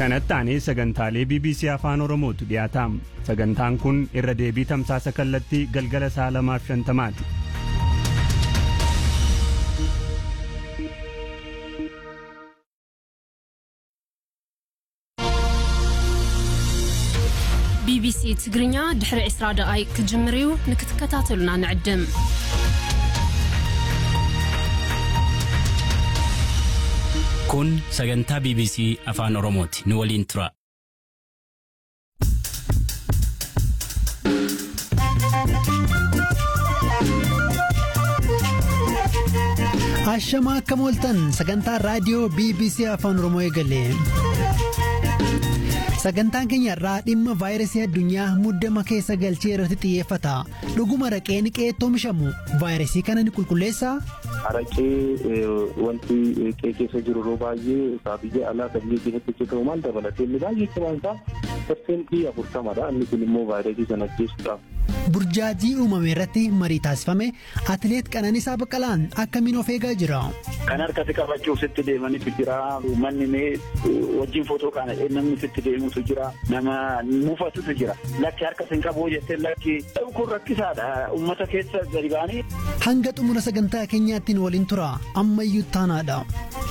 kanatti aanee sagantaalee bbc afaan oromootu dhiyaata sagantaan kun irra deebii tamsaasa kallattii galgala saa lamaaf shantamaati ቢቢሲ ትግርኛ ድሕሪ 20 ደቓይቅ ክጅምር እዩ ንክትከታተሉና ንዕድም kun sagantaa bbc afaan oromooti nu waliin tura Ashamaa akka mooltan sagantaa raadiyoo BBC afaan Oromoo eegale. Sagantaan keenya irraa dhimma vaayirasii addunyaa muddama keessa galchee irratti xiyyeeffata. Dhuguma araqeen qeetti oomishamu vaayirasii kana ni qulqulleessaa? Araqee wanti qee keessa jiru yeroo baay'ee biyya alaa kan biyya keessatti hojjetamu maal dabalatee inni baay'ee cimaan isaa parsentii afurtamadha. Inni kun immoo vaayirasii sana ajjeesuudhaaf. Burjaajii uumame irratti marii taasifame atileet Qananiisaa Baqqalaan akkamiin of eegaa jira? Kan harkatti qabachuuf sitti deemanitu jira. Manni mee wajjin footoo kana namni sitti deemutu jira. Nama mufatutu jira. Lakki harka sin qabu jettee lakki kun rakkisaadha. Uummata keessa gadi ba'anii. Hanga xumura sagantaa keenyaatti nu waliin tura. Ammayyuu taanaadha.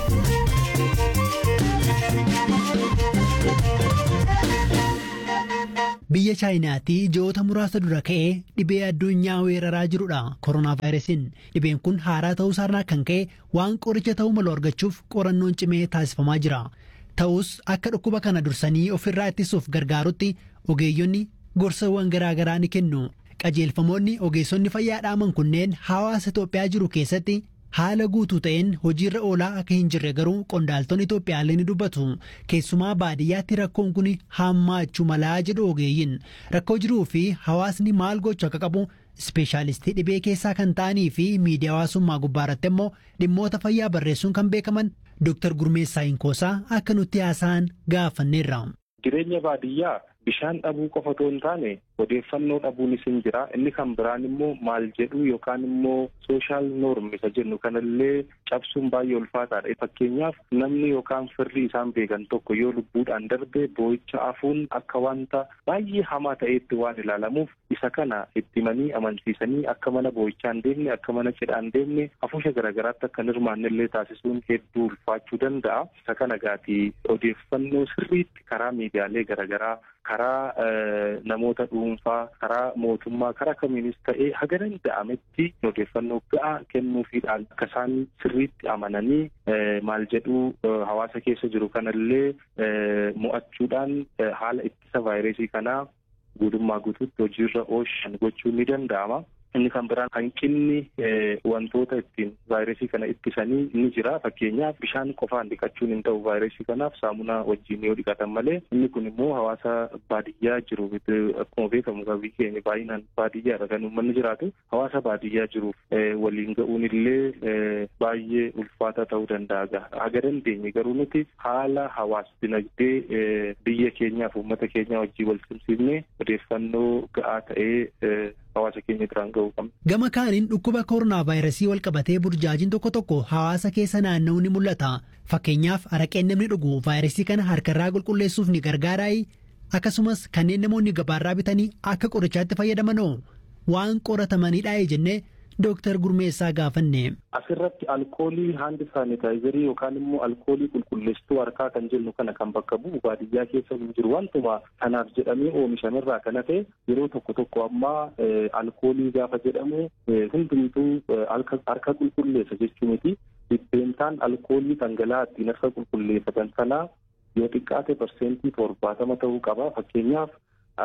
Biyya Chaayinaatti ji'oota muraasa dura ka'ee dhibee addunyaa weeraraa jirudha koronaa vaayirasiin dhibeen kun haaraa ta'uu isaarraa kan ka'e waan qoricha ta'uu malu argachuuf qorannoon cimee taasifamaa jira ta'us akka dhukkuba kana dursanii ofirraa ittisuuf gargaarutti ogeeyyonni gorsawwan garaagaraa ni kennu qajeelfamoonni ogeessonni fayyaa dhaaman kunneen hawaasa Itoophiyaa jiru keessatti haala guutuu ta'een hojiirra oolaa akka hin jirre garuu qondaaltonni Itoophiyaallee ni dubbatu keessumaa baadiyyaatti rakkoon kun hammaachuu malaa jedhu ogeeyyiin rakkoo jiruu fi hawaasni maal gochuu akka qabu ispeeshaalistii dhibee keessaa kan ta'anii fi miidiyaa hawaasummaa gubbaarratti immoo dhimmoota fayyaa barreessuun kan beekaman Dr. Gurmeessaa Inkoosaa akka nutti haasa'an gaafanneerra. Jireenya baadiyyaa bishaan dhabuu qofa otoo hin taane odeeffannoo dhabuunis hin jira inni kan biraan immoo maal jedhu yookaan immoo sooshaal noorm isa jennu kanallee cabsuun baay'ee ulfaataadha fakkeenyaaf namni yookaan firri isaan beekan tokko yoo lubbuudhaan darbe boo'icha afuun akka wanta baay'ee hamaa ta'eetti waan ilaalamuuf isa kana itti himanii amansiisanii akka mana boo'ichaa hin deemne akka mana cidhaa hin deemne hafuusha garaagaraatti akka hin hirmaannellee taasisuun hedduu ulfaachuu danda'a isa kana gaatii odeeffannoo sirriitti karaa miidiyaalee garaagaraa karaa namoota dhuunfaa karaa mootummaa karaa kamiinis ta'ee haga danda'ametti odeeffannoo ga'aa kennuufiidhaan akka isaan sirriitti amananii maal jedhuu hawaasa keessa jiru kanallee mo'achuudhaan haala ittisa vaayirasii kanaa guutummaa guutuutti hojiirra oolchan gochuun ni danda'ama. Inni kan biraan hanqinni wantoota ittiin vaayirasii kana ittisanii ni jira. Fakkeenyaaf bishaan qofaan dhiqachuun hin ta'u vaayirasii kanaaf saamunaa wajjin yoo dhiqatan malee inni kun immoo hawaasa baadiyyaa jiru akkuma beekamu biyyi keenya baay'inaan baadiyyaadha kan uummanni jiraatu hawaasa baadiyyaa jiruuf waliin ga'uun illee baay'ee ulfaata ta'uu danda'a. Haga dandeenye garuu nuti haala hawaas dinagdee biyya keenyaaf uummata keenya wajjin wal simsiifnee odeeffannoo ga'aa ta'ee hawaasa keenya biraan ga'uu qabna. Gama kaaniin dhukkuba koronaa vaayirasii wal qabatee burjaajiin tokko tokko hawaasa keessa naanna'uu ni mul'ata. Fakkeenyaaf araqeen namni dhugu vaayirasii kana harkarraa qulqulleessuuf ni gargaaraayi. Akkasumas kanneen namoonni gabaarraa bitanii akka qorichaatti fayyadamanoo waan qoratamanidha jennee Dooktar Gurmeessaa gaafanne. Asirratti alkoolii haandi saanitaayizarii yookaan immoo alkoolii qulqulleessituu harkaa kan jennu kana kan bakka bu'u baadiyyaa keessa hin jiru wantuma kanaaf jedhamee oomishamerraa kan hafe yeroo tokko tokko ammaa alkoolii gaafa jedhamu hundumtuu harka qulqulleessa jechuu miti dhibbeentaan alkoolii dhangala'aa ittiin harka qulqulleeffatan sanaa yoo xiqqaate parsentii torbaatama ta'uu qaba fakkeenyaaf.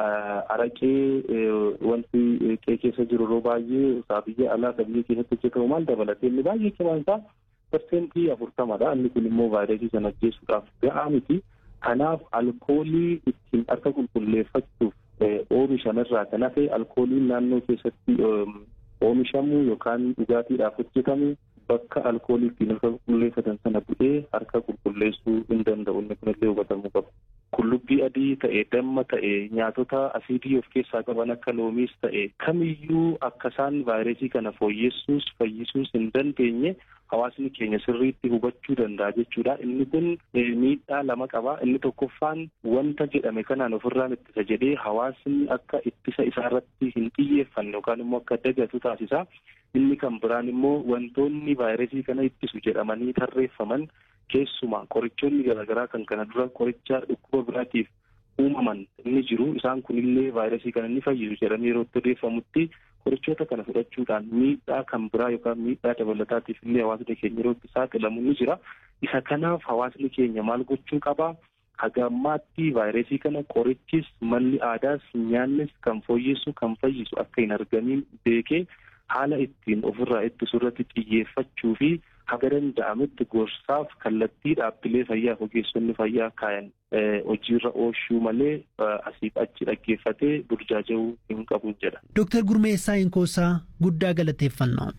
araqee wanti qee keessa jiru yeroo baay'ee biyya alaa kan biyya keessatti hojjetamu maal dabalatee inni baay'ee cimaan isaa parsentii afurtamadha inni kun immoo vaayirasii sana ajjeesuudhaaf ga'aa miti kanaaf alkoolii ittiin harka qulqulleeffachuuf oomishamerraa kan hafe alkooliin naannoo keessatti oomishamu yookaan dhugaatiidhaaf hojjetamu bakka alkoolii ittiin harka qulqulleeffatan sana bu'ee harka qulqulleessuu hin danda'u inni kunillee hubatamuu qaba. qullubbii adii ta'e damma ta'e nyaatota asiidii of keessaa qaban akka loomiis ta'e kamiyyuu akka isaan vaayirasii kana fooyyessuus fayyisuus hin dandeenye hawaasni keenya sirriitti hubachuu danda'a jechuudha. Inni kun miidhaa lama qaba. Inni tokkoffaan wanta jedhame kanaan ofirraan ittisa jedhee hawaasni akka ittisa isaa irratti hin xiyyeeffanne yookaan immoo akka dagatu taasisa. Inni kan biraan immoo wantoonni vaayirasii kana ittisu jedhamanii tarreeffaman keessumaa qorichoonni garaagaraa kan kana dura qoricha dhukkuba biraatiif uumaman inni jiru isaan kunillee vaayirasii kana ni fayyisu jedhamee yeroo itti odeeffamutti qorichoota kana fudhachuudhaan miidhaa kan biraa yookaan miidhaa dabalataatiif illee hawaasni keenya yeroo itti saaxilamu ni jira. Isa kanaaf hawaasni keenya maal gochuu qabaa? Haga ammaatti vaayirasii kana qorichis malli aadaas nyaannis kan fooyyessu kan fayyisu akka hin argamiin beekee haala ittiin ofirraa ittisu irratti xiyyeeffachuu fi haga danda'ametti gorsaaf kallattii dhaabbilee fayyaa ogeessonni fayyaa kaayan hojiirra oolchuu malee asiif achi dhaggeeffatee burjaaja'uu hin qabu jedha. Dooktar Gurmeessaa Inkoosaa guddaa galateeffannaa.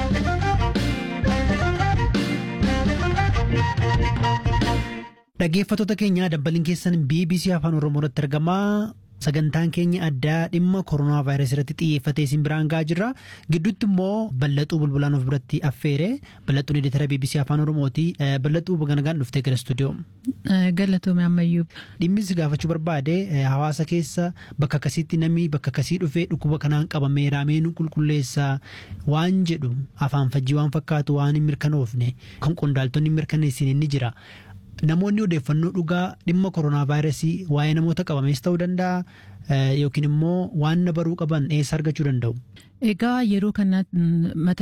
Dhaggeeffattoota keenyaa dabbaliin keessan BBC Afaan Oromoo irratti argamaa. Sagantaan keenya addaa dhimma koronaa vaayirasii irratti xiyyeeffatee isin biraan gahaa jirra. Gidduutti immoo bal'axuu bulbulaan of biratti affeere. Bal'axuun editara BBC Afaan Oromooti. Bal'axuu ganagaan dhuftee gara istuudiyoo. Galatoome ammayyuu. Dhimmi si gaafachuu barbaade hawaasa keessa bakka akkasiitti namni bakka akkasii dhufee dhukkuba kanaan qabamee raameen qulqulleessaa waan jedhu afaan fajjii waan fakkaatu waan hin mirkanoofne kan qondaaltonni hin mirkaneessine ni jira. Namoonni odeeffannoo dhugaa dhimma koronaa vaayirasii waa'ee namoota qabamees ta'uu danda'a yookiin immoo waan na baruu qaban eessa argachuu danda'u? Egaa yeroo kana mata